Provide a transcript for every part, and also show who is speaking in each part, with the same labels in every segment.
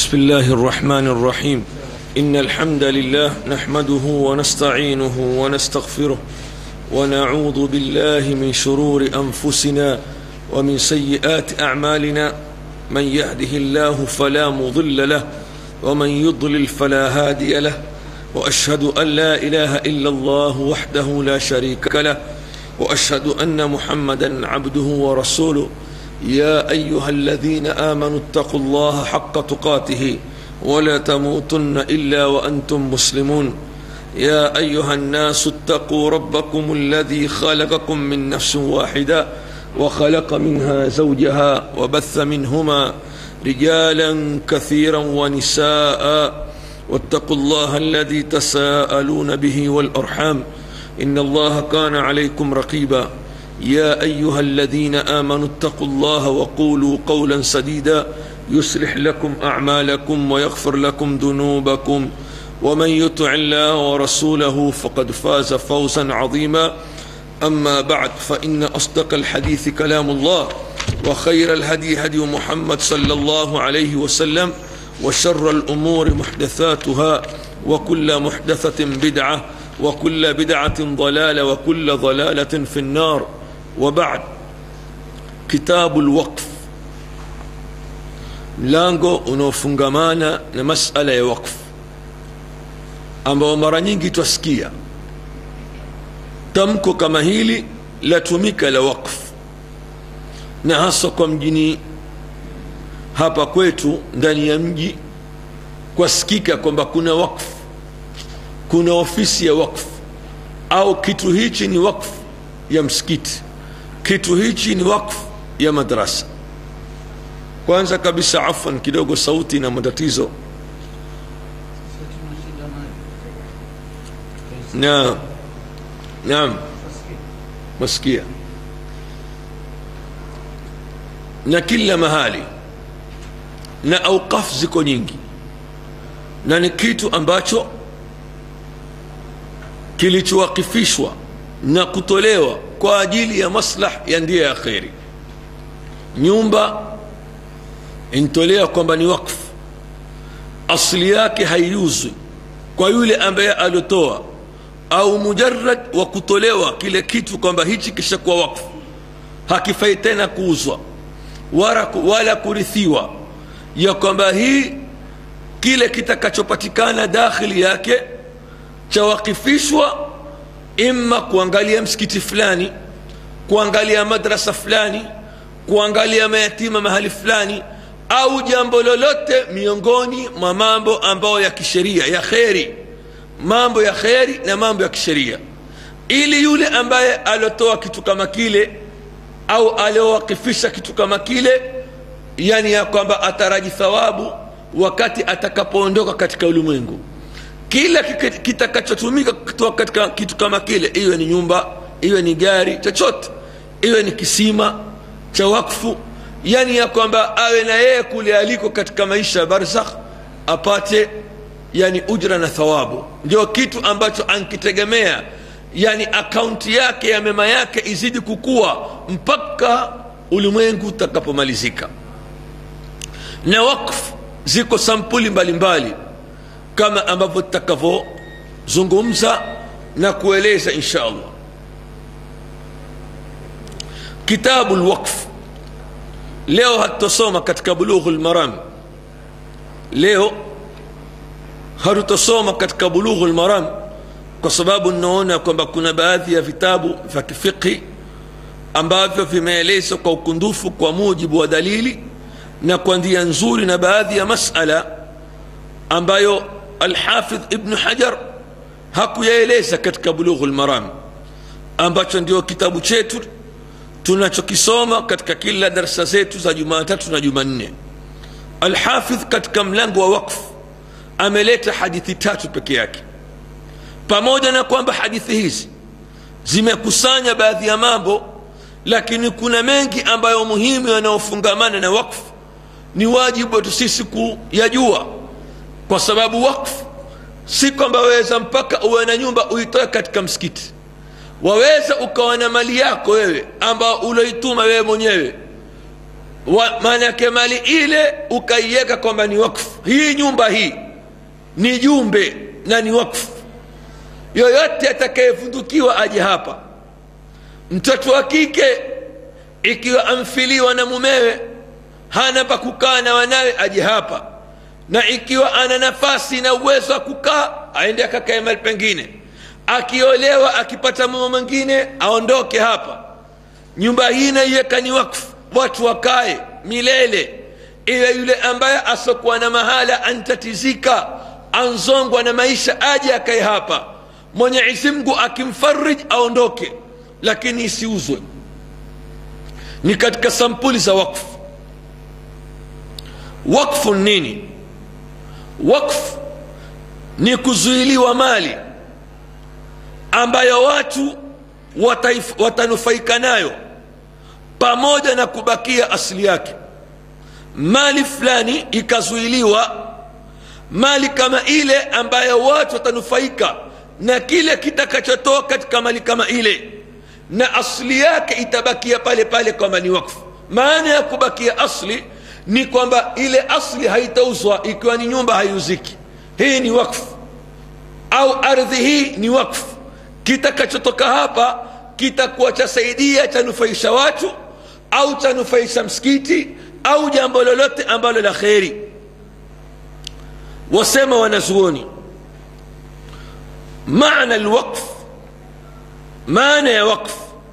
Speaker 1: بسم الله الرحمن الرحيم إن الحمد لله نحمده ونستعينه ونستغفره ونعوذ بالله من شرور أنفسنا ومن سيئات أعمالنا من يهده الله فلا مضل له ومن يضلل فلا هادي له وأشهد أن لا إله إلا الله وحده لا شريك له وأشهد أن محمدا عبده ورسوله يا أيها الذين آمنوا اتقوا الله حق تقاته ولا تموتن إلا وأنتم مسلمون يا أيها الناس اتقوا ربكم الذي خلقكم من نفس واحدة وخلق منها زوجها وبث منهما رجالا كثيرا ونساء واتقوا الله الذي تساءلون به والأرحام إن الله كان عليكم رقيبا يا أيها الذين آمنوا اتقوا الله وقولوا قولا سديدا يصلح لكم أعمالكم ويغفر لكم ذنوبكم ومن يطع الله ورسوله فقد فاز فوزا عظيما أما بعد فإن أصدق الحديث كلام الله وخير الهدي هدي محمد صلى الله عليه وسلم وشر الأمور محدثاتها وكل محدثة بدعة وكل بدعة ضلالة وكل ضلالة في النار وبعد كتاب الوقف mlango unaofungamana na masala ya wakfu ambao mara nyingi twasikia tamko kama hili latumika la wakfu na hasa kwa mjini hapa kwetu ndani ya mji kwasikika kwamba kuna wakfu kuna ofisi ya wakfu au kitu hichi ni wakfu ya msikiti kitu hichi ni wakfu ya madrasa kwanza kabisa afan kidogo sauti na matatizo naam naam masikia na kila mahali na auqaf ziko nyingi na ni kitu ambacho kilichowakifishwa na kutolewa kwa ajili ya maslah ya ndia ya kheri nyumba intolewa kwamba ni wakfu asli yake haiuzwi kwa yule ambaye aliotoa au mujarad wa kutolewa kile kitu kwamba hichi kishakuwa wakfu hakifai tena kuuzwa wala, wala kurithiwa ya kwamba hii kile kitakachopatikana dakhili yake chawakifishwa imma kuangalia msikiti fulani kuangalia madrasa fulani kuangalia mayatima mahali fulani au jambo lolote miongoni mwa mambo ambayo ya kisheria ya kheri mambo ya kheri na mambo ya kisheria ili yule ambaye aliotoa kitu kama kile au aliowakifisha kitu kama kile yani ya kwamba ataraji thawabu wakati atakapoondoka katika ulimwengu kila kitakachotumika kutoa katika kitu kama kile iwe ni nyumba iwe ni gari chochote iwe ni kisima cha wakfu yani ya kwamba awe na yeye kule aliko katika maisha ya barzakh apate yani ujra na thawabu ndio kitu ambacho ankitegemea yani akaunti yake ya mema yake izidi kukua mpaka ulimwengu utakapomalizika na wakfu ziko sampuli mbalimbali mbali kama ambavyo tutakavyozungumza na kueleza insha allah kitabu lwaqf leo hatutosoma katika bulughu lmaram leo hatutosoma katika bulughu lmaram kwa sababu ninaona kwamba kuna baadhi ya vitabu vya kifiqhi ambavyo vimeelezwa kwa ukundufu kwa mujibu wa dalili na kwa ndia nzuri na baadhi ya masala ambayo alhafidh ibnu hajar hakuyaeleza katika bulughu lmaram ambacho ndio kitabu chetu tunachokisoma katika kila darsa zetu za jumatatu na jumanne alhafidh katika mlango wa wakfu ameleta hadithi tatu peke yake pamoja na kwamba hadithi hizi zimekusanya baadhi ya mambo lakini kuna mengi ambayo muhimu yanayofungamana na wakfu ni wajibu wetu sisi kuyajua kwa sababu wakfu si kwamba waweza mpaka uwe na nyumba uitoe katika msikiti waweza ukawa na mali yako wewe ambao uloituma wewe mwenyewe maana yake mali ile ukaiweka kwamba ni wakfu hii nyumba hii ni jumbe na ni wakfu yoyote atakayevundukiwa aje hapa mtoto wa kike ikiwa amfiliwa na mumewe hana pa kukaa na wanawe aje hapa na ikiwa ana nafasi na uwezo wa kukaa aende akakae mali pengine akiolewa akipata mume mwingine aondoke hapa nyumba hii naiweka ni wakfu watu wakae milele iwe yule ambaye asokuwa na mahala antatizika anzongwa na maisha aje akae hapa mwenyezi mungu akimfarij aondoke lakini isiuzwe ni katika sampuli za wakfu wakfu nini wakfu ni kuzuiliwa mali ambayo watu wataif, watanufaika nayo pamoja na kubakia asili yake mali fulani ikazuiliwa mali kama ile ambayo watu watanufaika na kile kitakachotoa katika mali kama ile na asli yake itabakia pale pale kwamba ni wakfu maana ya kubakia asli ni kwamba ile asli haitauzwa ikiwa ni nyumba haiuziki hii ni wakfu au ardhi hii ni wakfu kitakachotoka hapa kitakuwa chasaidia chanufaisha watu au chanufaisha msikiti au jambo lolote ambalo la kheri wasema wanazuoni maana alwaqf maana ya waqf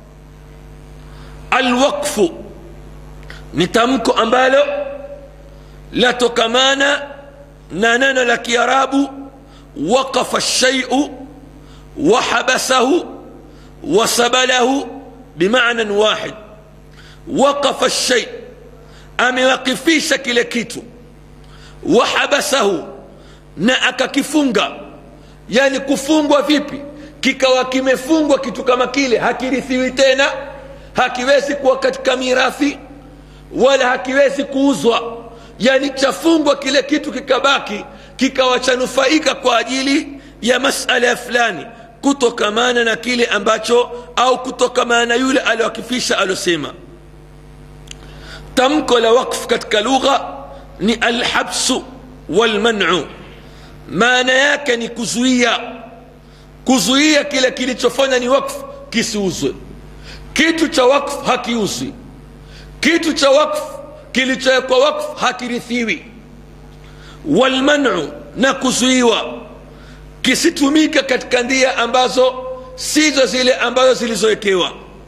Speaker 1: alwaqfu ni tamko ambalo latokamana na neno la kiarabu waqafa lshaiu wahabasahu wasabalahu bimanan wahid waqafa lshai amewakifisha kile kitu wahabasahu na akakifunga yani kufungwa vipi kikawa kimefungwa kitu kama kile hakirithiwi tena hakiwezi kuwa katika mirathi wala hakiwezi kuuzwa yani chafungwa kile kitu kikabaki kikawa chanufaika kwa ajili ya masala ya fulani kutokamana na kile ambacho au kutokamana na yule aliwakifisha alosema tamko la wakf katika lugha ni alhabsu walmanu maana yake ni kuzuia kuzuia kile kilichofanya ni wakfu kisiuzwe kitu cha wakfu hakiuzwi kitu cha wakfu kilichowekwa wakfu hakirithiwi walmanu na kuzuiwa kisitumika katika ndia ambazo sizo zile ambazo zilizowekewa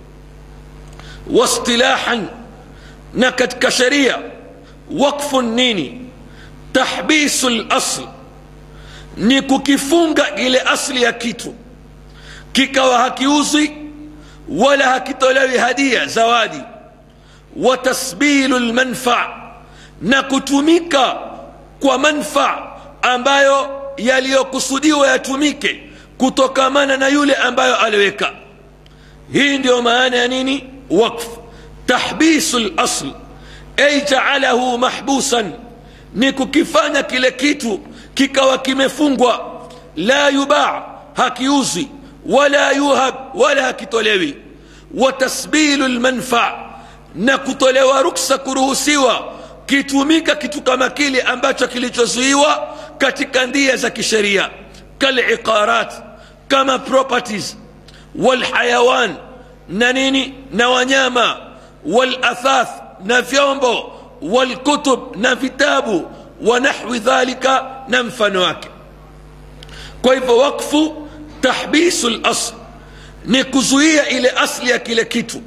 Speaker 1: wastilahan na katika sheria wakfu nini tahbisu lasl ni kukifunga ile asli ya kitu kikawa hakiuzwi wala hakitolewi hadia zawadi wa tasbilu lmanfaa na kutumika kwa manfaa ambayo yaliyokusudiwa yatumike kutokamana na yule ambayo aliweka hii ndiyo maana ya nini wakf tahbisu lasl ay jaalahu mahbusan ni kukifanya kile kitu kikawa kimefungwa la yubaa hakiuzi wala yuhab wala hakitolewi wa tasbilu lmanfaa na kutolewa ruksa kuruhusiwa kitumika kitu kama kile ambacho kilichozuiwa katika ndia za kisheria kaliqarat kama properties walhayawan na nini na wanyama walathath na vyombo walkutub na vitabu wa nahwi dhalika na mfano wake kwa hivyo wakfu tahbisu lasl ni kuzuia ile asli ya kile kitu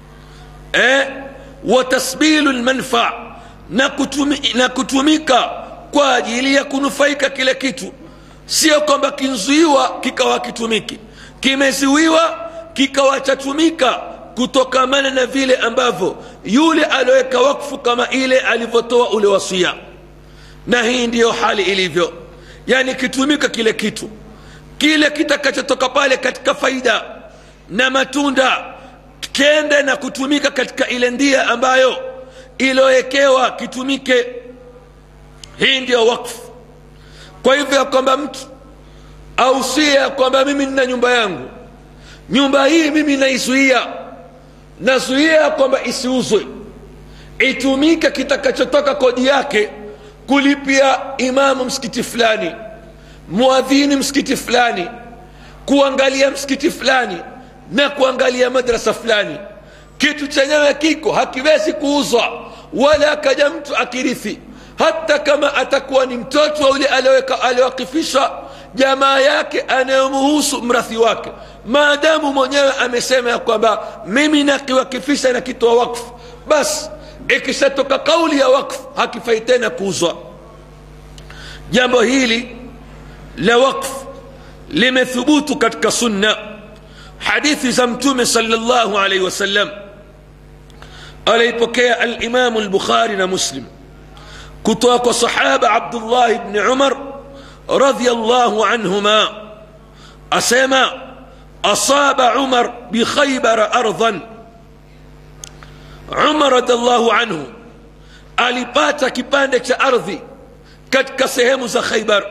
Speaker 1: eh? wa tasbilu lmanfaa na, kutumi, na kutumika kwa ajili ya kunufaika kile kitu sio kwamba kinzuiwa kikawa kitumiki kimezuiwa kikawa chatumika kutokamana na vile ambavyo yule alioweka wakfu kama ile alivyotoa ule wasia na hii ndiyo hali ilivyo yani kitumika kile kitu kile kitakachotoka pale katika faida na matunda kende na kutumika katika ile ndia ambayo iliyowekewa kitumike hii ndiyo wakfu kwa hivyo ya kwamba mtu ausia ya kwamba mimi nina nyumba yangu nyumba hii mimi naizuia nazuia ya kwamba isiuzwe itumike kitakachotoka kodi yake kulipia imamu msikiti fulani muadhini msikiti fulani kuangalia msikiti fulani na kuangalia madrasa fulani kitu chenyewe kiko hakiwezi kuuzwa wala akaja mtu akirithi hata kama atakuwa ni mtoto wa yule aliowakifisha jamaa yake anayomuhusu mrathi wake maadamu mwenyewe amesema ya kwamba mimi nakiwakifisha na kitoa wakfu basi ikishatoka kauli ya wakfu hakifai tena kuuzwa jambo hili la wakfu limethubutu katika sunna hadithi za mtume salllahu alaihi wasallam alaipokea alimamu lbukhari na muslim kutoka kwa sahaba abdullahi bni umar radiallahu anhuma asema asaba umar bikhaybara ardhan umar radiallahu anhu alipata kipande cha ardhi katika sehemu za khaybar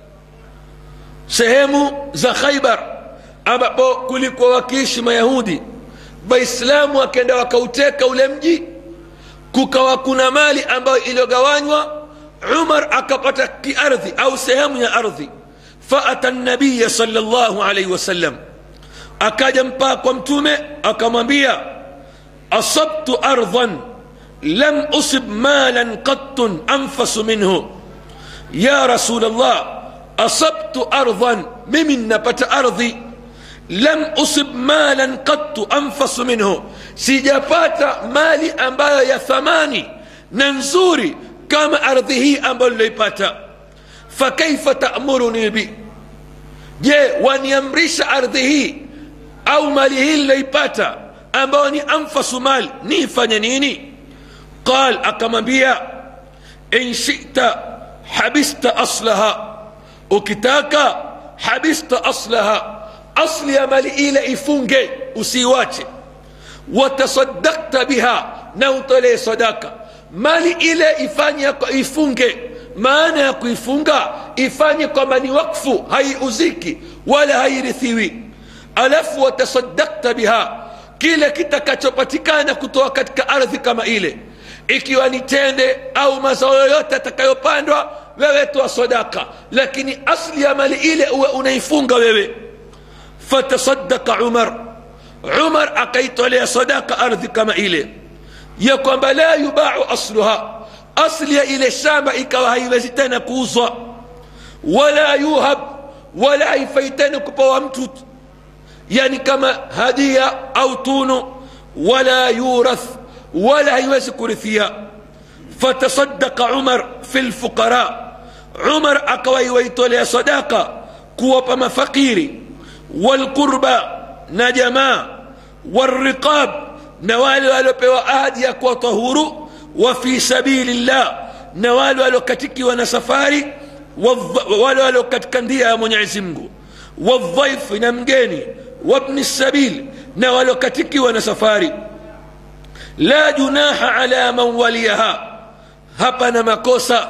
Speaker 1: sehemu za khaybar ambapo kulikuwa wakiishi mayahudi waislamu wakenda wakauteka ule mji kukawa kuna mali ambayo iliyogawanywa umar akapata kiardhi au sehemu ya ardhi faata nabiya salllahu alaihi wasallam akaja mpaka kwa mtume akamwambia asabtu ardhan lam usib malan qattun anfasu minhu ya rasul llah asabtu ardhan mimi napata ardhi lam usib malan qattu anfasu minhu sijapata mali ambayo ya thamani na nzuri kama ardhi hii ambayo niloipata fakaifa tamuruni bi je waniamrisha ardhi hii au mali hii niloipata ambayo ni anfasu mali niifanye nini qal akamwambia in shita habista aslaha ukitaka habista aslaha asli ya mali ile ifunge usiiwache watasadakta biha na utolee sadaka mali ile ifanye ifunge maana ya kuifunga ifanye kwamba ni wakfu haiuziki wala hairithiwi alafu watasadakta biha kile kitakachopatikana kutoka katika ardhi kama ile ikiwa ni tende au mazao yoyote atakayopandwa wewe toa sadaka lakini asli ya mali ile uwe unaifunga wewe fatasadaka umar umar akaitolea sadaka ardhi kama ile ya kwamba la yubau asluha asli ya ile shamba ikawa haiwezi tena kuuzwa wala yuhab wala haifai tena kupawa mtu yani kama hadia au tunu wala yurath wala haiwezi kurithia fatasadaka umar fi lfuqara umar akawaiwaitolea sadaka kuwapa mafakiri walqurba na jamaa walriqab na wale waliopewa ahadi ya kuwa tahuru wa fi sabili llah na wale waliokatikiwa na safari wale walio katika ndia ya mwenyezi mungu waldhaifi na mgeni wabni sabil na waliokatikiwa na safari la junaha ala man waliyaha hapana makosa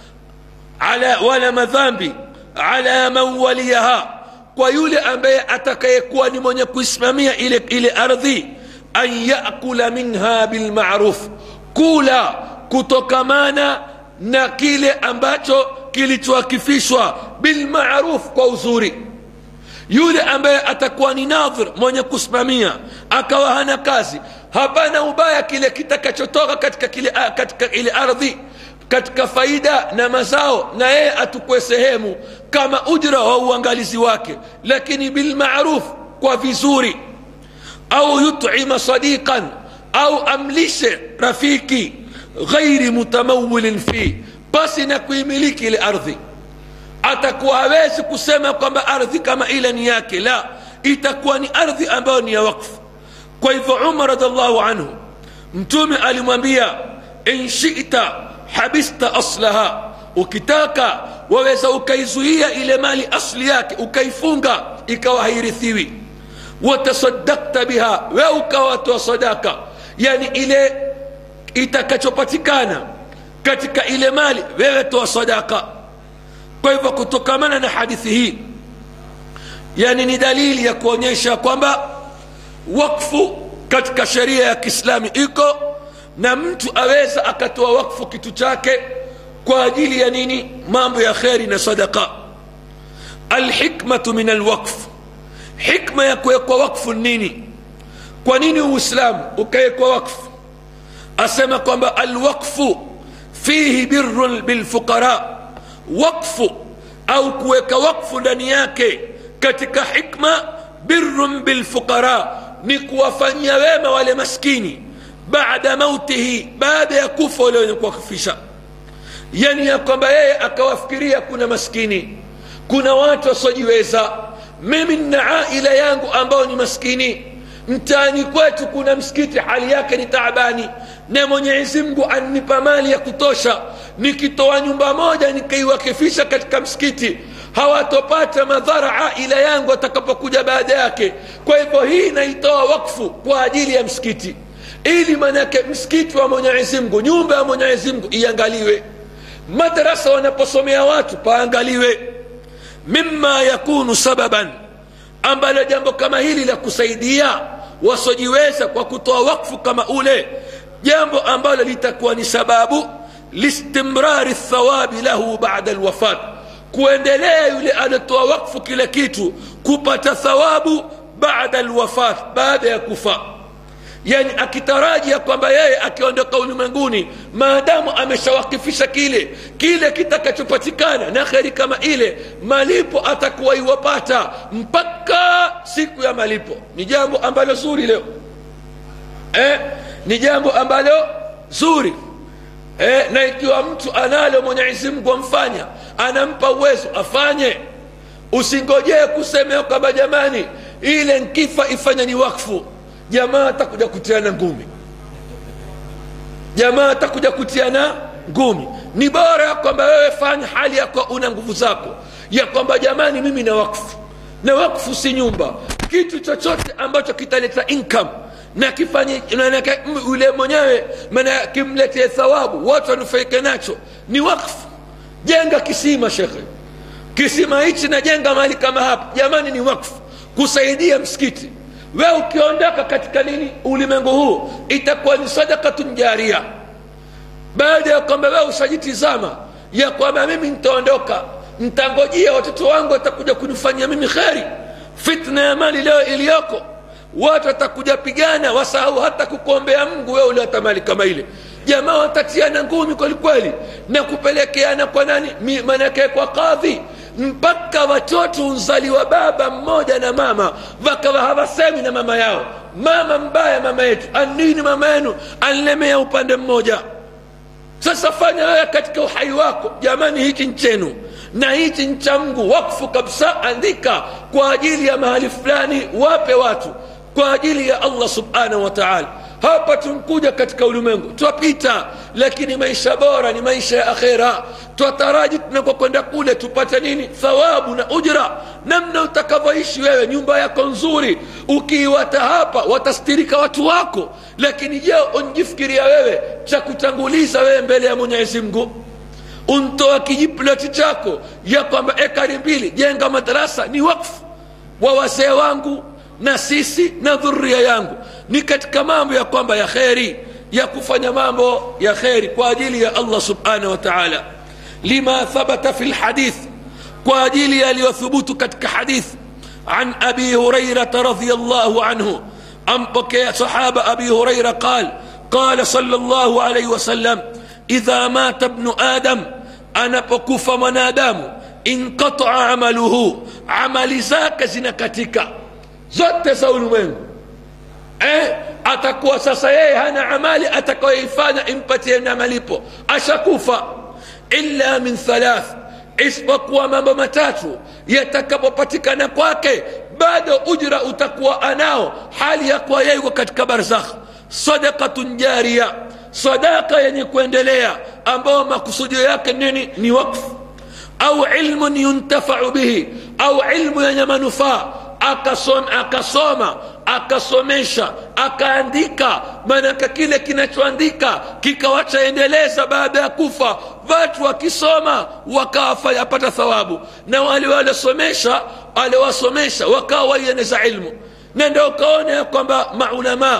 Speaker 1: ala wala madhambi ala man waliyaha kwa yule ambaye atakayekuwa ni mwenye kuisimamia ile, ile ardhi an yakula minha bilmaruf kula kutokamana na kile ambacho kilichoakifishwa bilmaruf kwa uzuri yule ambaye atakuwa ni nadhir mwenye kusimamia akawa hana kazi hapana ubaya kile kitakachotoka katika, kile, katika ile ardhi katika faida na mazao na yeye atukue sehemu kama ujra wa uangalizi wake lakini bilmaruf kwa vizuri au yutima sadiqan au amlishe rafiki ghairi mutamawilin fi pasi na kuimiliki ile ardhi atakuwa hawezi kusema kwamba ardhi kama ile ni yake la itakuwa ni ardhi ambayo ni ya wakfu kwa hivyo umar radiallahu anhu mtume alimwambia in shita habista aslaha ukitaka waweza ukaizuia ile mali asli yake ukaifunga ikawa hairithiwi watasadakta biha we ukawatoa sadaka yani ile itakachopatikana katika ile mali wewe toa sadaka kwa hivyo kutokamana na hadithi hii yani ni dalili ya kuonyesha kwamba wakfu katika sheria ya kiislami iko na mtu aweza akatoa wakfu kitu chake kwa ajili ya nini mambo ya kheri na sadaka alhikmatu min alwaqf hikma ya kuwekwa wakfu nini kwa nini uislamu ukawekwa wakfu asema kwamba alwaqfu fihi birrun bilfuqara wakfu au kuweka wakfu ndani yake katika hikma birrun bilfuqara ni kuwafanyia wema wale maskini baada mautihi baada ya kufa wale wenye kuwakufisha yani ya kwamba yeye akawafikiria kuna maskini kuna watu wasiojiweza mimi nina aila yangu ambao ni maskini mtaani kwetu kuna msikiti hali yake ni taabani na mwenyezi mungu annipa mali ya kutosha nikitoa nyumba moja nikaiwakifisha katika msikiti hawatopata madhara aila yangu atakapokuja baada yake kwa hivyo hii naitoa wakfu kwa ajili ya msikiti ili manake msikiti wa mwenyezi mungu nyumba ya mwenyezi mungu iangaliwe madarasa wanaposomea watu paangaliwe mima yakunu sababan ambalo jambo kama hili la kusaidia wasiojiweza kwa kutoa wakfu kama ule jambo ambalo litakuwa ni sababu listimrari thawabi lahu bada lwafat kuendelea yule anatoa wakfu kile kitu kupata thawabu bada lwafat baada ya kufa yani akitarajia kwamba yeye akiondoka ulimwenguni maadamu ameshawakifisha kile kile kitakachopatikana na kheri kama ile malipo atakuwa iwapata mpaka siku ya malipo ni jambo ambalo zuri leo eh, ni jambo ambalo zuri eh, na ikiwa mtu analo mwenyezi mungu amfanya anampa uwezo afanye usingojee kusemea kwamba jamani ile nkifa ifanya ni wakfu jamaa atakuja kutiana ngumi jamaa atakuja kutiana ngumi ni bora ya kwamba wewe fanya hali yako una nguvu zako ya kwamba jamani mimi na wakfu na wakfu si nyumba kitu chochote ambacho kitaleta income na kifanye yule mwenyewe maana kimletee thawabu watu wanufaike nacho ni wakfu jenga kisima shekhe kisima hichi najenga mahali kama hapa jamani ni wakfu kusaidia msikiti we ukiondoka katika nini ulimwengu huu itakuwa ni sadakatun jaria baada ya kwamba wewe ushajitizama ya kwamba mimi nitaondoka ntangojia watoto wangu watakuja kunifanyia mimi kheri fitna ya mali leo iliyoko watu watakuja pigana wasahau hata kukuombea mungu wewe uliota mali kama ile jamaa watatiana ngumi kwelikweli na kupelekeana kwa nani manake kwa kadhi mpaka watoto unzaliwa baba mmoja na mama wakawa hawasemi na mama yao mama mbaya mama yetu anini mama yenu anlemea upande mmoja sasa fanya wewe katika uhai wako jamani hichi nchenu na hichi ncha mngu wakfu kabisa andika kwa ajili ya mahali fulani wape watu kwa ajili ya allah subhanahu wa taala hapa tunkuja katika ulimwengu twapita lakini maisha bora ni maisha ya akhera twataraji tunakokwenda kule tupate nini thawabu na ujra namna utakavyoishi wewe nyumba yako nzuri ukiiwata hapa watastirika watu wako lakini je unjifikiria wewe cha kutanguliza wewe mbele ya mwenyezi mungu untoa kijiploti chako ya kwamba ekari mbili jenga madarasa ni wakfu wa wazee wangu na sisi na dhuria yangu ni katika mambo ya kwamba ya kheri ya kufanya mambo ya kheri kwa ajili ya allah subhanahu wa taala lima thabata fi lhadith kwa ajili yaliyothubutu katika hadith an abi hurairata radiallahu anhu ampokea sahaba abi huraira qal qala sala llahu alaihi wasallam idha mata bnu adam anapokufa mwanadamu inqataa amaluhu amali zake zinakatika zote za ulimwengu eh, atakuwa sasa yeye hana amali atakayoifanya impatie na malipo ashakufa illa min thalath isipokuwa mambo matatu yatakapopatikana kwake bado ujra utakuwa anao hali ya kuwa yeye yuko katika barzakh sadaqatun jaria sadaka yenye kuendelea ambayo makusudio yake nini ni wakfu au ilmun yuntafau bihi au ilmu yenye manufaa akasoma, akasoma akasomesha akaandika maanake kile kinachoandika kikawachaendeleza baada ya kufa watu wakisoma wakawapata thawabu na wale waliosomesha waliwasomesha wakawa waieneza ilmu na ndio ukaona ya kwamba maulamaa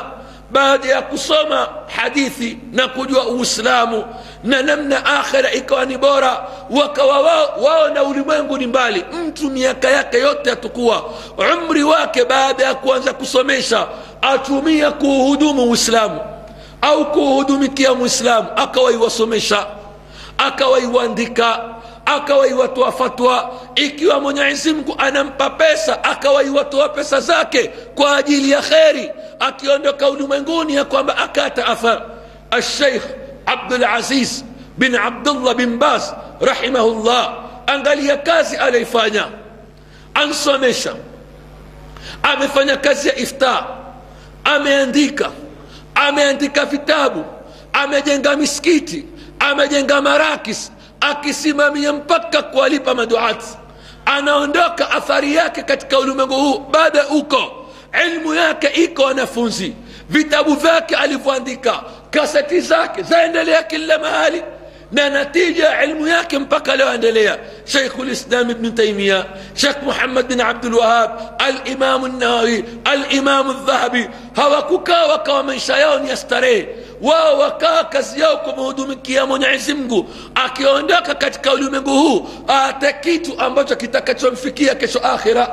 Speaker 1: baada ya kusoma hadithi na kujua uislamu na namna akhira ikawa ni bora wakawa wao, wao na ulimwengu ni mbali mtu miaka yake yote atakuwa umri wake baada ya kuanza kusomesha atumia kuuhudumu uislamu au kuuhudumikia mwislamu akawaiwasomesha akawaiwandika akawaiwatoa fatwa ikiwa mwenyezi mungu anampa pesa akawaiwatoa pesa zake kwa ajili ya kheri akiondoka ulimwenguni ya kwamba akata athar alsheikh abdulaziz bin abdullah bin bas rahimahullah angalia kazi aliyoifanya ansomesha amefanya kazi ya iftar ameandika ameandika vitabu amejenga misikiti amejenga marakis akisimamia mpaka kuwalipa maduati anaondoka athari yake katika ulimwengu huu baada uko ilmu yake iko wanafunzi vitabu vyake alivyoandika kaseti zake zaendelea kila mahali na natija ya ilmu yake mpaka leo endelea sheikhu lislam ibn taimia shekh muhammad bin abdulwahab alimamu nawawi alimamu dhahabi hawakukaa wakawa maisha yao ni ya starehe wao wakaa kazi yao kumhudumikia mwenyezi mungu akiondoka katika ulimwengu huu ate kitu ambacho kitakachomfikia kesho akhira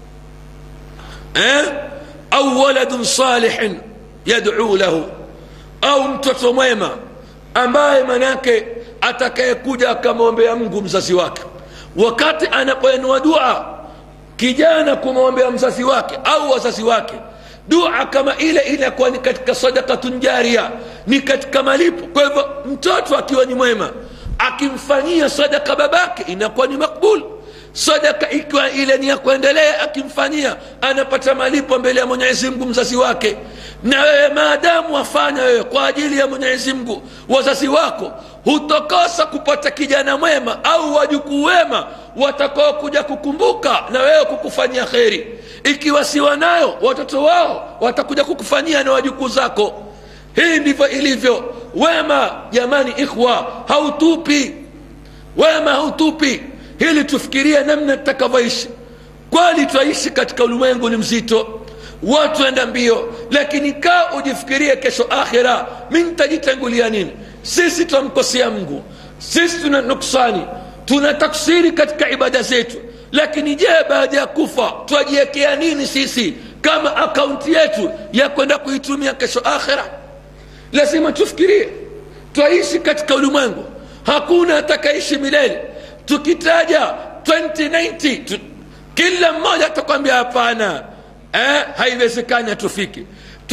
Speaker 1: eh? au waladun salihin yaduu lahu au mtoto mwema ambaye manake atakayekuja akamwombea mungu mzazi wake wakati anapoenua dua kijana kumwombea mzazi wake au wazazi wake dua kama ile inakuwa ni katika sadakatun jaria ni katika malipo kwa hivyo mtoto akiwa ni mwema akimfanyia sadaka babake inakuwa ni makbul sadaka ikiwa ile ni ya kuendelea akimfanyia anapata malipo mbele ya mwenyezi mungu mzazi wake na wewe maadamu wafanya wewe kwa ajili ya mwenyezi mungu wazazi wako hutokosa kupata kijana mwema au wajukuu wema watakao kuja kukumbuka na wewe kukufanyia kheri ikiwa si wanayo watoto wao watakuja kukufanyia na wajukuu zako hii ndivyo ilivyo wema jamani ikhwa hautupi wema hautupi hili tufikirie namna tutakavyoishi kweli twaishi katika ulimwengu ni mzito watu enda mbio lakini kaa ujifikirie kesho akhira mi nitajitangulia nini sisi twamkosea mungu sisi tuna nuksani tuna taksiri katika ibada zetu lakini je baada ya kufa twajiwekea nini sisi kama akaunti yetu ya kwenda kuitumia kesho akhira lazima tufikirie twaishi katika ulimwengu hakuna atakaishi milele tukitaja 2090 tu, kila mmoja atakwambia hapana eh, haiwezekani hatufiki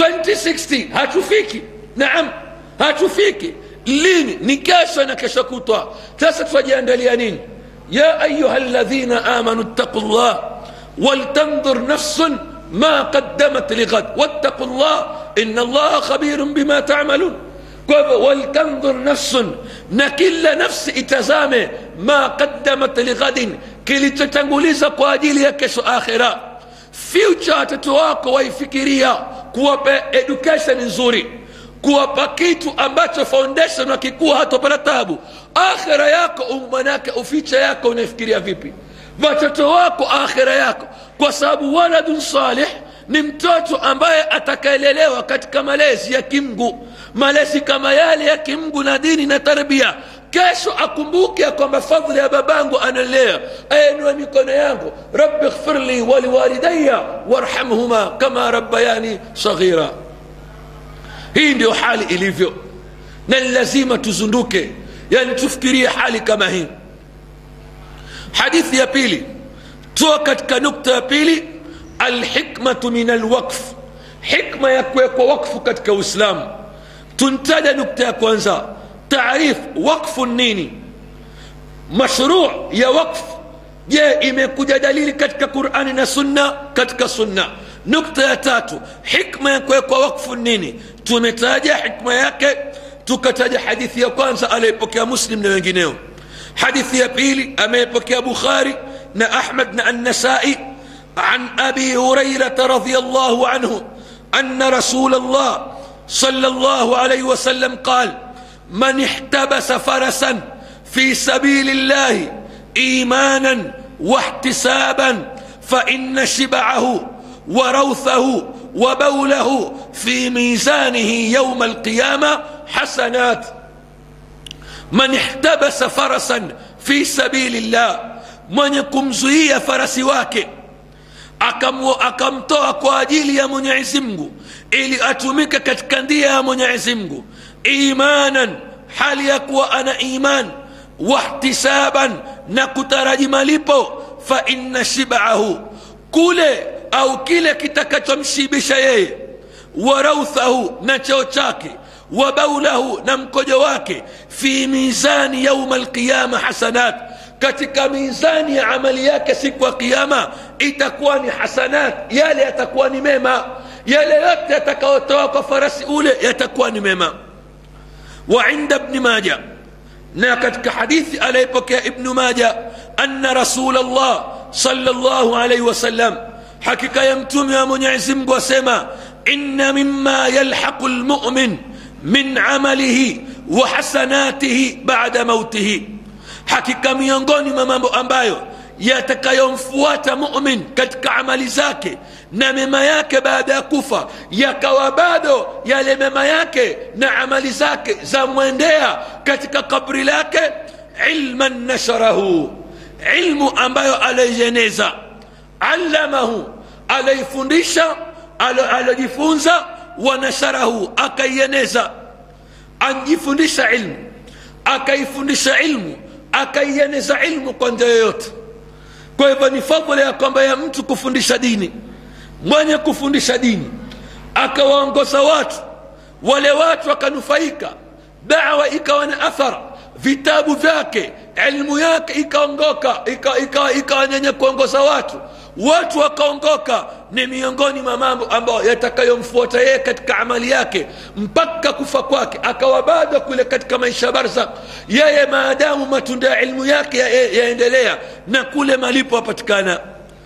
Speaker 1: 2060 hatufiki naam hatufiki lini ni kesho na kesho kutwa sasa twajiandalia nini ya ayuha ladhina amanu ttaqu llah waltandhur nafsun ma qaddamat lighad wattaqu llah ina allaha khabirun bima tamalun kwa hivyo waltandhur nafsun na kila nafsi itazame ma qaddamat lighadin kilichotanguliza kwa ajili ya kesho akhira future watoto wako waifikiria kuwapa education nzuri kuwapa kitu ambacho foundation wakikuwa hatopata tabu akhira yako manake uficha yako unaifikiria vipi watoto wako akhira yako kwa sababu waladun salih ni mtoto ambaye atakaelelewa katika malezi ya kimgu malezi kama yale ya kimgu na dini na tarbia kesho akumbuke ya kwamba fadhli ya babangu analea ainua mikono yangu rabbi ighfirli waliwalidaya warhamhuma kama rabbayani saghira hii ndio hali ilivyo na ni lazima tuzunduke yani tufikirie hali kama hii hadithi ya pili toa katika nukta ya pili alhikmatu min alwaqf hikma ya kuwekwa wakfu katika uislamu tuntaja nukta ya kwanza taarif wakfu nini mashruu ya wakfu je imekuja dalili katika qurani na sunna katika sunna nukta ya tatu hikma ya kuwekwa wakfu nini tumetaja hikma yake tukataja hadithi ya kwanza aliyepokea muslim na wengineo hadithi ya pili ameyepokea bukhari na ahmad na annasai عن ابي هريره رضي الله عنه ان رسول الله صلى الله عليه وسلم قال من احتبس فرسا في سبيل الله ايمانا واحتسابا فان شبعه وروثه وبوله في ميزانه يوم القيامة حسنات من احتبس فرسا في سبيل الله mwenye kumzuia farasi wake akamtoa kwa ajili ya mwenyezi mungu ili atumike katika ndia ya mwenyezi mungu imanan hali ya kuwa ana iman wahtisaban na kutaraji malipo fa inna shibahu kule au kile kitakachomshibisha yeye wa rauthahu na cheo chake wa baulahu na mkojo wake fi mizani yauma alqiyama hasanat katika mizani ya amali yake siku ya kiama itakuwa ni hasanat yale yatakuwa ni mema yale yote yatakayotoa kwa farasi ule yatakuwa ni mema wa inda bni maja na katika hadithi aliyepokea ibnu maja anna rasul llah salllahu alaihi wasallam hakika ya mtume wa mwenyezi mungu asema inna mima yalhaqu lmumin min amalihi wa hasanatihi bada mautihi hakika miongoni mwa mambo ambayo yatakayomfuata mumin katika amali zake na mema yake baada ya kufa yakawa bado yale mema yake na amali zake zamwendea katika kabri lake ilman nasharahu ilmu ambayo alaieneza allamahu alaifundisha alojifunza wanasharahu akaieneza anjifundisha ilmu akaifundisha ilmu akaieneza ilmu kwa njia yoyote kwa hivyo ni fadhila ya kwamba ya mtu kufundisha dini mwenye kufundisha dini akawaongoza watu wale watu wakanufaika dawa ikawa na athara vitabu vyake ilmu yake ikaongoka ikawa ika, ika nyenye kuongoza watu watu wakaongoka ni miongoni mwa mambo ambayo yatakayomfuata yeye katika amali yake mpaka kufa kwake akawa bado kule katika maisha barzak yeye maadamu matunda ya ilmu yake yaendelea ya na kule malipo apatikana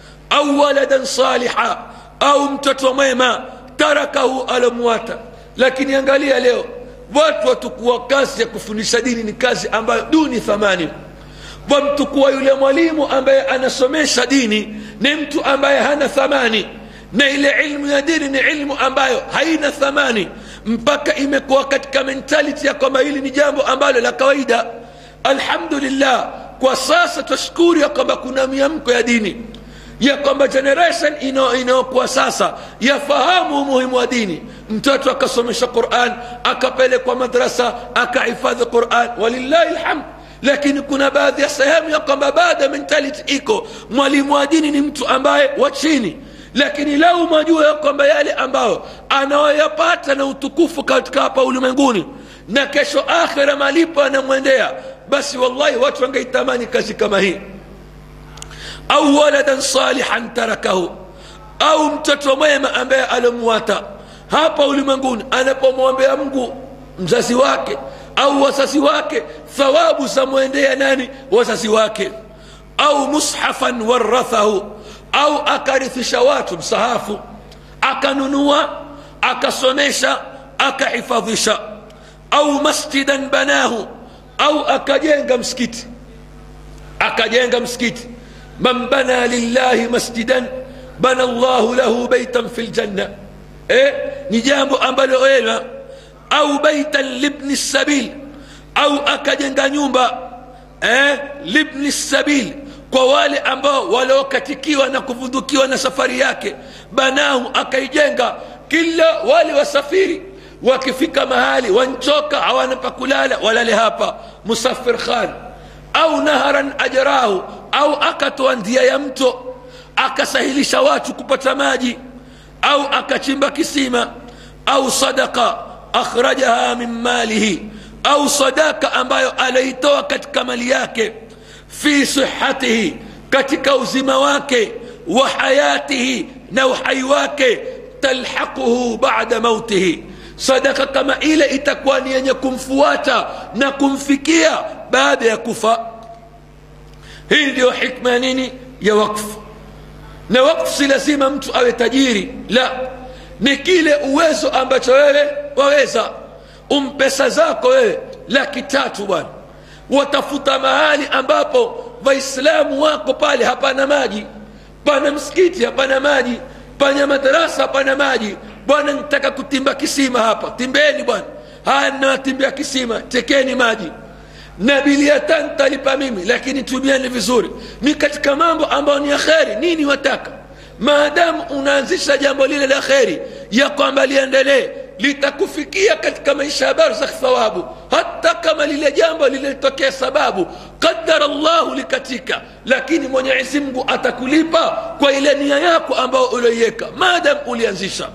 Speaker 1: au waladan saliha au mtoto mwema tarakahu alomwata lakini angalia leo watu watukuwa kazi ya kufundisha dini ni kazi ambayo duni thamani wamtukuwa yule mwalimu ambaye anasomesha dini ni mtu ambaye hana thamani na ile ilmu ya dini ni ilmu ambayo haina thamani mpaka imekuwa katika mentality ya kwamba hili ni jambo ambalo la kawaida alhamdulillah kwa sasa twashukuru ya kwamba kuna miamko ya dini ya kwamba generation inayokuwa sasa yafahamu umuhimu wa dini mtoto akasomesha quran akapelekwa madrasa akahifadhi quran walillahi lhamd lakini kuna baadhi ya sehemu ya kwamba baada mentality iko mwalimu wa dini ni mtu ambaye wa chini lakini lau majua ya kwamba yale ambayo anayoyapata na utukufu katika hapa ulimwenguni na kesho akhira malipo anamwendea basi wallahi watu wangeitamani kazi kama hii au waladan salihan tarakahu au mtoto mwema ambaye alomwata hapa ulimwenguni anapomwombea mungu mzazi wake au wazazi wake thawabu zamwendea nani wazazi wake au mushafan warathahu au akarithisha watu msahafu akanunua akasomesha akahifadhisha au masjidan banahu au akajenga msikiti akajenga msikiti man bana lillahi masjidan bana llahu lahu baitan fi ljanna eh, ni jambo ambalo wema au baitan libni sabil au akajenga nyumba eh, libni sabil kwa wale ambao waliokatikiwa na kuvundukiwa na safari yake banahu akaijenga kila wale wasafiri wakifika mahali wanchoka hawana pa kulala walale hapa musafir khan au naharan ajrahu au akatoa ndia ya mto akasahilisha watu kupata maji au akachimba kisima au sadaka akhrajaha min malihi au sadaka ambayo anaitoa katika mali yake fi sihatihi katika uzima wake wa hayatihi na uhai wake talhaquhu bada mautihi sadaka kama ile itakuwa ni yenye kumfuata na kumfikia baada ya kufa hii ndiyo hikma ya nini ya wakfu na wakfu si lazima mtu awe tajiri la ni kile uwezo ambacho wewe waweza umpesa zako wewe laki tatu bwana watafuta mahali ambapo waislamu wako pale hapana maji pana msikiti hapana maji pana madarasa hapana maji bwana nitaka kutimba kisima hapa timbeni bwana haya nawatimbia kisima tekeni maji na bilia tano talipa mimi lakini tumieni vizuri ni katika mambo ambayo ni ya kheri nini wataka maadamu unaanzisha jambo lile la kheri ya kwamba liendelee litakufikia katika maisha ya barzakh thawabu hata kama lile jambo lilitokea sababu qadara llahu likatika lakini mwenyezi mungu atakulipa kwa ile nia yako ambayo ulioiweka maadamu ulianzisha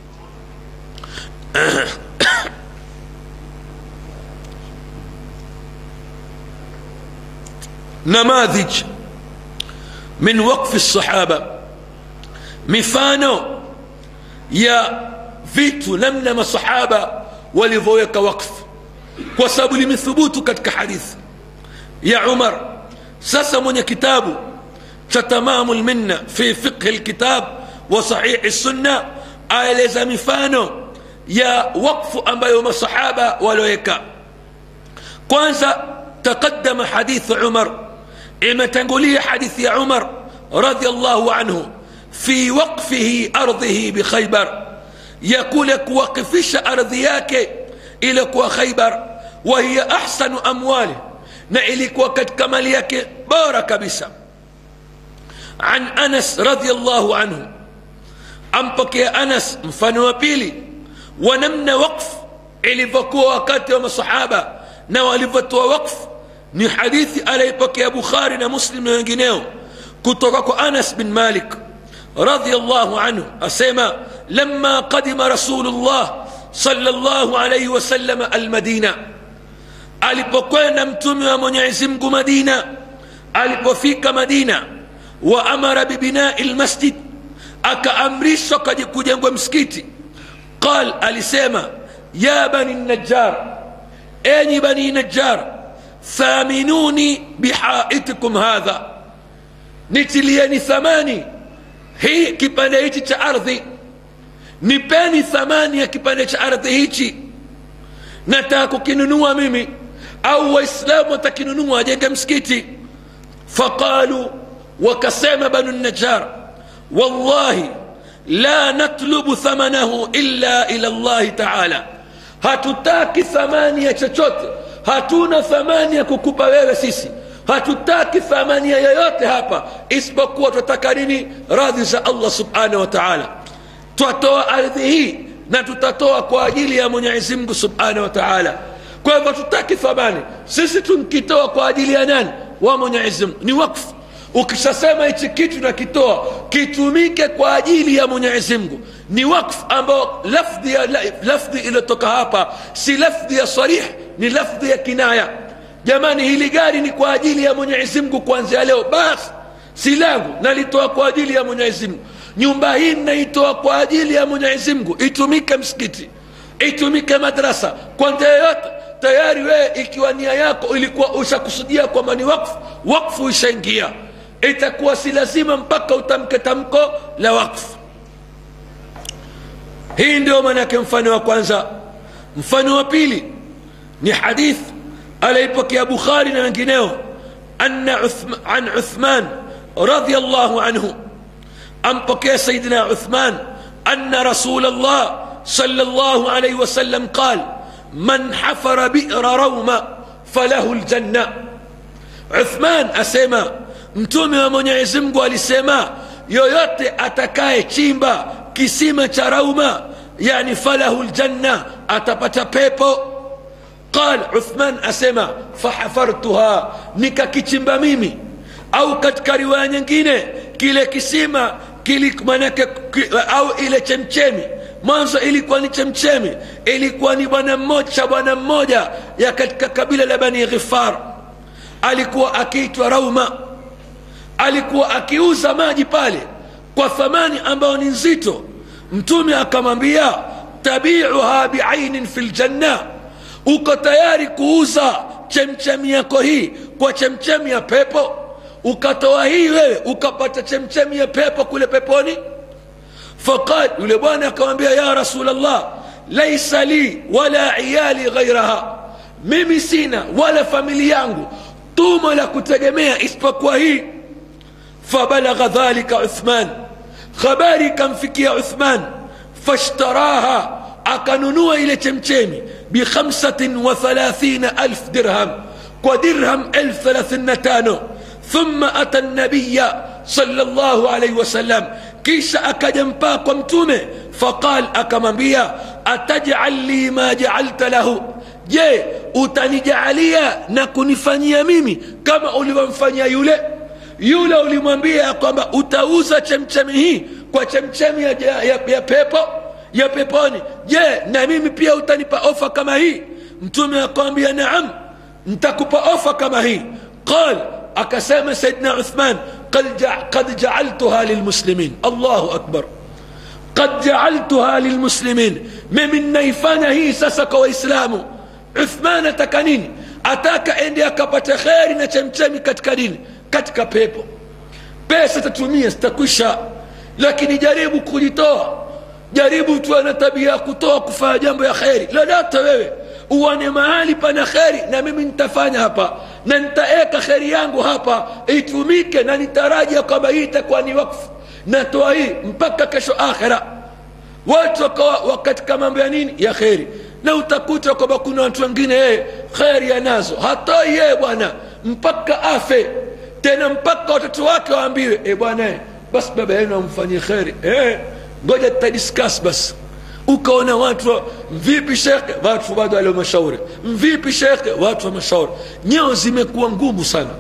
Speaker 1: نماذج من وقف الصحابة mifano ya vitu namna masahaba walivyoweka wakfu kwa sababu limethubutu katika hadithi ya umar sasa mwenye kitabu cha tamamu lminna fi fiqhi lkitab wa sahihi sunna aeleza mifano ya wakfu ambayo masahaba walioweka kwanza taqaddama hadithu umar imetangulia hadithi ya umar radiallahu anhu في وقفه أرضه بخيبر يقول وقفش أرضياك إلك وخيبر وهي أحسن أمواله نإلك وقد كماليك بارك بسا عن أنس رضي الله عنه أمبك يا أنس مفنو بيلي ونمنا وقف ilivyokuwa wakati wa masahaba na walivyotoa wakfu ni hadithi aliyepokea bukhari na muslim na wengineo kutoka kwa anas bin malik رضي الله عنه أسيما لما قدم رسول الله صلى الله عليه وسلم المدينة alipokwenda mtume wa mwenyezi mungu madina alipofika madina wa amara bibinai lmasjid akaamrishwa kujengwa msikiti qal alisema ya bani najjar enyi bani najjar thaminuni bihaitikum hadha nitilieni thamani hii kipande hichi cha ardhi nipeni thamani ya kipande cha ardhi hichi nataka kukinunua mimi au waislamu watakinunua wajenge msikiti faqalu wakasema banu najar wallahi la natlubu thamanahu illa ila llahi taala hatutaki thamani ya chochote hatuna thamani ya kukupa wewe sisi hatutaki thamani ya yoyote hapa isipokuwa tunataka nini radhi za allah subhanahu wa taala twatoa ardhi hii na tutatoa kwa ajili ya mwenyezi mungu subhanahu wa taala kwa hivyo tutaki thamani sisi tunkitoa kwa ajili ya nani wa mwenyezi mungu ni wakfu ukishasema hichi kitu nakitoa kitumike kwa ajili ya mwenyezi mungu ni wakfu ambao lafdhi ya lafdhi iliyotoka hapa si lafdhi ya sarih ni lafdhi ya kinaya jamani hili gari ni kwa ajili ya mwenyezi mungu kuanzia leo basi si langu nalitoa kwa ajili ya mwenyezi mungu nyumba hii naitoa kwa ajili ya mwenyezi mungu itumike msikiti itumike madrasa kwa njia yoyote tayari wewe ikiwa nia yako ilikuwa ushakusudia kwamba ni wakfu wakfu ishaingia itakuwa si lazima mpaka utamke tamko la wakfu hii ndio maanake mfano wa kwanza mfano wa pili ni hadith aliyepokea bukhari na wengineo anna an uthman radiallahu anhu ampokea sayidina uthman anna rasul llah صلى الله عليه وسلم قال من حفر بئر روما فله الجنة عثمان أسيما mtume wa mwenyezi mungu alisema yoyote atakaye chimba kisima cha rauma yani falahu ljanna atapata pepo qal uthman asema fahafartuha nikakichimba mimi au katika riwaya nyingine kile kisima manake au ile chemchemi mwanzo ilikuwa ni chemchemi ilikuwa ni bwana mmoja cha bwana mmoja ya katika kabila la bani ghifar alikuwa akiitwa rauma alikuwa akiuza maji pale kwa thamani ambayo ni nzito mtume akamwambia tabiuha biainin fi ljanna uko tayari kuuza chemchemi yako hii kwa chemchemi ya pepo ukatoa hii wewe ukapata chemchemi ya pepo kule peponi faqal yule bwana akamwambia ya rasul llah laisa li wala iyali ghairaha mimi sina wala famili yangu tumo la kutegemea isipokuwa hii fabalagha dhalika uthman habari ikamfikia uthman fashtaraha akanunua ile chemchemi bikhamsatin wa thalathina alf dirham kwa dirham elfu thelathini na tano thumma ata nabiya sala llahu alaihi wasallam kisha akaja mpaa kwa mtume faqal akamwambia atajal li ma jaalta lahu je utanijaalia na kunifanyia mimi kama ulivyomfanyia yule yule ulimwambia ya kwamba utauza chemchemi hii kwa chemchemi ya, ya, ya, ya pepo ya peponi je na mimi pia utanipa ofa kama hii mtume akamwambia naam ntakupa ofa kama hii qal akasema saidna uthman qad jaaltuha lilmuslimin allahu akbar qad jaaltuha lilmuslimin mimi nnaifanya hii sasa kwa waislamu uthman ataka nini ataka ende akapata kheri na chemchemi katika dini katika pepo pesa tatumia zitakwisha lakini jaribu kujitoa jaribu tuwe na tabia ya kutoa kufanya jambo ya kheri lolote wewe uone mahali pana kheri na mimi nitafanya hapa na nitaeka kheri yangu hapa itumike na nitarajia kwamba hii itakuwa ni wakfu natoa hii mpaka kesho akhira watu wakawa katika mambo ya nini ya kheri na utakuta kwamba kuna watu wengine yeye kheri anazo hatoi yeye bwana mpaka afe tena mpaka watoto wake waambiwe e bwana basi baba yenu amfanyie kheri e, ngoja tutadiskas basi ukaona watu mvipi shekhe watu bado waliomashauri mvipi shekhe watu wa mashauri nyeo zimekuwa ngumu sana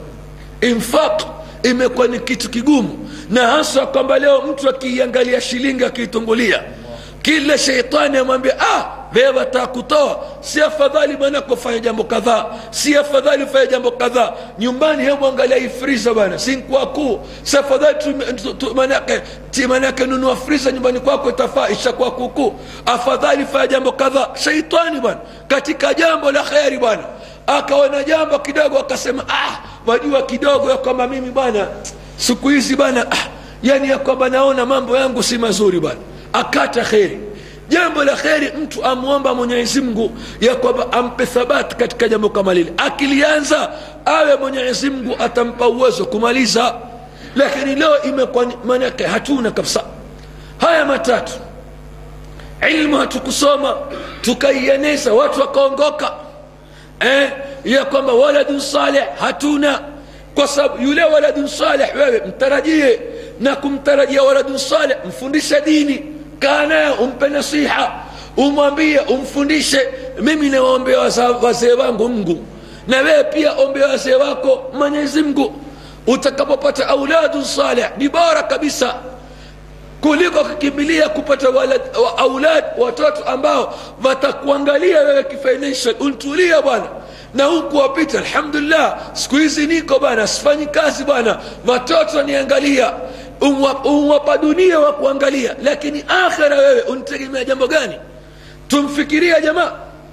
Speaker 1: infaq imekuwa ni kitu kigumu na haswa kwamba leo mtu akiiangalia shilingi akiitungulia kila sheitani amwambia ah wewe wataka kutoa si afadhali bwana kufanya jambo kadhaa si afadhali ufanye jambo kadhaa nyumbani hebu angalia hii friza bwana si kwa kuu si afadhali manake manake nunua friza nyumbani kwako itafaa ishakuwa kuukuu afadhali fanya jambo kadhaa sheitani bwana katika jambo la kheri bwana akaona jambo kidogo akasema ah wajua kidogo ya kwamba mimi bwana siku hizi bwana ah, yani ya kwamba naona mambo yangu si mazuri bwana akata kheri jambo la kheri mtu amwomba mwenyezi mungu ya kwamba ampe thabati katika jambo kama lile akilianza awe mwenyezi mungu atampa uwezo kumaliza lakini leo imekuwa manake hatuna kabisa haya matatu ilmu hatukusoma tukaieneza watu wakaongoka eh, ya kwamba waladun saleh hatuna kwa sababu yule waladun saleh wewe mtarajie na kumtarajia waladun saleh mfundishe dini kaa naye umpe nasiha umwambie umfundishe mimi nawaombea wazee wangu mngu na wewe pia ombea wazee wako mwenyezi mngu utakapopata auladu saleh ni bora kabisa kuliko kukimbilia kupata walad, wa, aulad watoto ambao watakuangalia wewe kifinancial untulia bwana na huku wapita alhamdulillah siku hizi niko bwana sifanyi kazi bwana watoto niangalia umwapa dunia wa kuangalia lakini akhira wewe untegemea jambo gani tumfikiria jamaa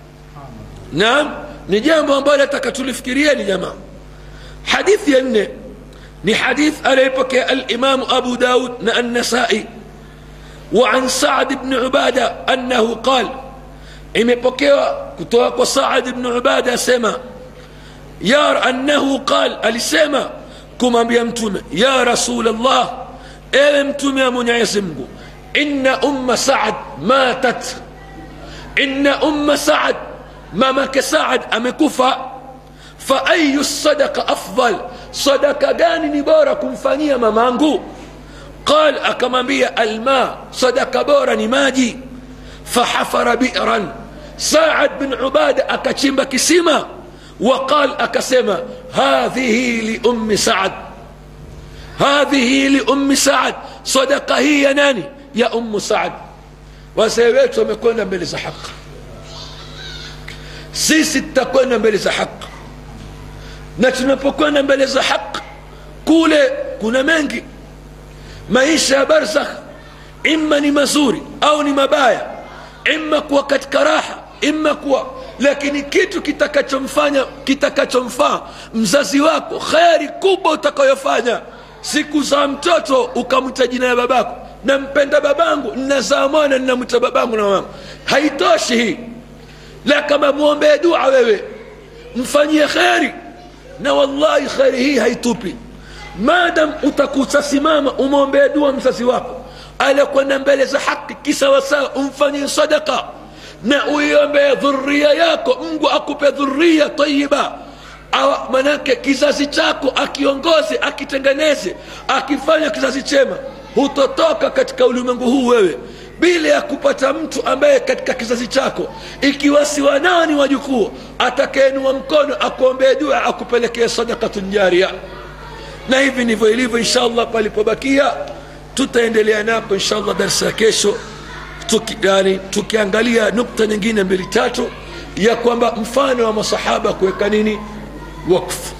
Speaker 1: naam ni jambo ambalo nataka tulifikirieni jamaa hadithi ya nne ni hadith aliyepokea alimamu abu daud na annasai وعن سعد بن عبادة أنه قال imepokewa kutoka kwa saad bnu ubada asema ya annahu qal alisema kumwambia mtume ya rasul llah ewe mtume wa mwenyezi mungu inna umma saad matat inna umma saad mamake saad amekufa fa ayu sadaka afdal sadaka gani ni bora kumfanyia mamangu qal akamwambia alma sadaka bora ni maji fahafara biran saad bin ubada akachimba kisima وقال أكسما هذه لأم سعد هذه لأم سعد صدقة هي ناني يا أم سعد وسيويت ومكونا mbele حق sisi tutakwenda mbele za haq na tunapokwenda mbele za haq kule kuna mengi maisha ya barzakh imma ni mazuri au ni mabaya imma kuwa katika raha imma kuwa lakini kitu kitakachomfanya kitakachomfaa mzazi wako kheri kubwa utakayofanya siku za mtoto ukamwita jina ya babako nampenda babangu nnazaa mwana nnamwita babangu na mamangu haitoshi hii la kama mwombee dua wewe mfanyie kheri na wallahi kheri hii haitupi madam utakusasimama umwombee dua mzazi wako alikwenda mbele za haki kisawasawa umfanyie sadaka na uiombee dhuria yako mungu akupe dhuria tayiba Awa- manake kizazi chako akiongoze akitengeneze akifanya kizazi chema hutotoka katika ulimwengu huu wewe bila ya kupata mtu ambaye katika kizazi chako ikiwa si wanao ni wajukuu atakayeinua mkono akuombee dua akupelekea sadakatun jaria na hivi ndivyo ilivyo inshallah palipobakia tutaendelea napo inshallah darsa ya kesho tuki, yani, tukiangalia nukta nyingine mbili tatu ya kwamba mfano wa masahaba kuweka nini wakfu